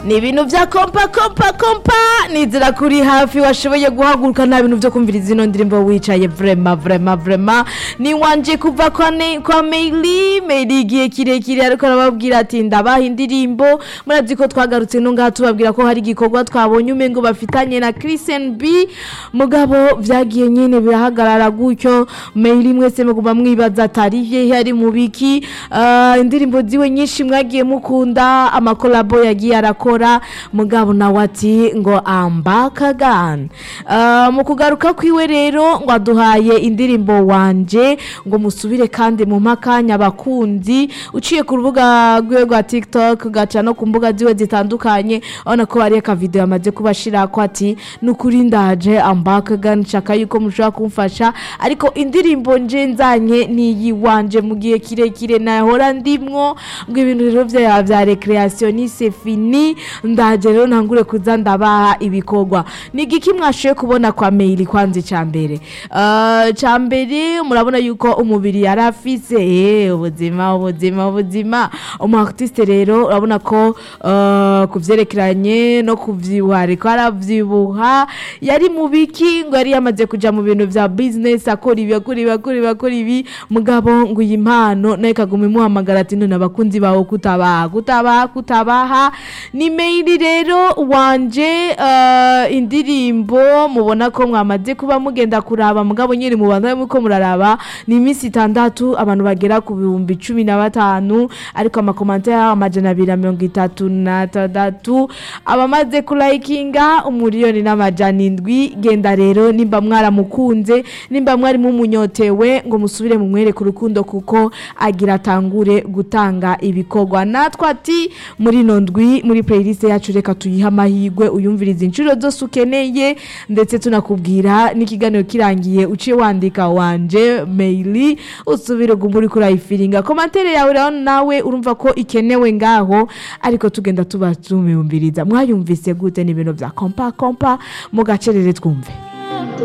ni ibintu bya kompa kompa kompa nizera kuri hafi washoboye guhaguruka nta bintu byo kumviriza ino ndirimbo wicaye vrema vrema vrema ni wanje kuva kwa, ne, kwa Meili Meili igihe kirekire ariko arababwira ati ndabaha indirimbo murazi ko twagarutse no ngaha tubabwira ko hari igikorwa twabonye umengo bafitanye na Christian B mugabo vyagiye nyene birahagarara gutyo Meili mwese muguma mwibaza atari hehe ari mu biki uh, indirimbo ziwe nyinshi mwagiye mukunda amakolabo yagiye arakora mugabo nawe ati ngo ambakagan uh, mu kugaruka kwiwe rero ngo aduhaye indirimbo wanje ngo musubire kandi mu makanya abakunzi uciye ku rubuga rwiwe rwa tiktok gaca no ku mbuga ziwe zitandukanye urabona ko hari akavideo yamaze kubashira ko ati nukuri ndaje ambakagan nshaka yuko mushobora kumfasha ariko indirimbo nje nzanye niyi wanje mu gihe kirekire nahora ndimwo ngo ibintu rero vya vya recreation ni c'est fini ndaje rero ntangure kuza ndabaha ibikorwa ni igiki mwashoye kubona kwa mail kwanze ca mbere uh, ca mbere murabona yuko umubiri yari afise eh ubuzima ubuzima ubuzima umu artiste rero urabona ko uh, kuvyerekeranye no kuvyibuha ariko aravyibuha yari mu biki ngo yari yamaze kuja mu bintu vya business akora ibi akora ibi akora ibi akora ibi mugabo ngo iyi mpano nayo ikaguma imuhamagara ati none abakunzi bawe kutabaha kutabaha kutabaha ni mail rero wanje uh, indirimbo mubona ko mwamaze kuba mugenda kuraba mugabo nyiri mubanza muko muraraba ni iminsi itandatu abantu bagera ku bihumbi cumi na batanu ariko amakomantere amajana abiri na mirongo itatu na tandatu abamaze kulayikinga umuriyoni n'amajana indwi genda rero nimba mwaramukunze nimba mwari mumunyotewe ngo musubire mu mwereke urukundo kuko agira atangure gutanga ibikorwa natwe ati muri ino ndwi muri playlist yacu reka tuyihe amahirwe uyumvirize inshuro zose ukeneye ndetse tunakubwira n'ikiganiro kirangiye uciye wandika wanje maili usubire uguma uri kurayifiringa komantere yawe rero nawe urumva ko ikenewe ngaho ariko tugenda tuba tumiyumviriza mwayumvise gute n'ibintu bya kompa kompa mu gacerere twumve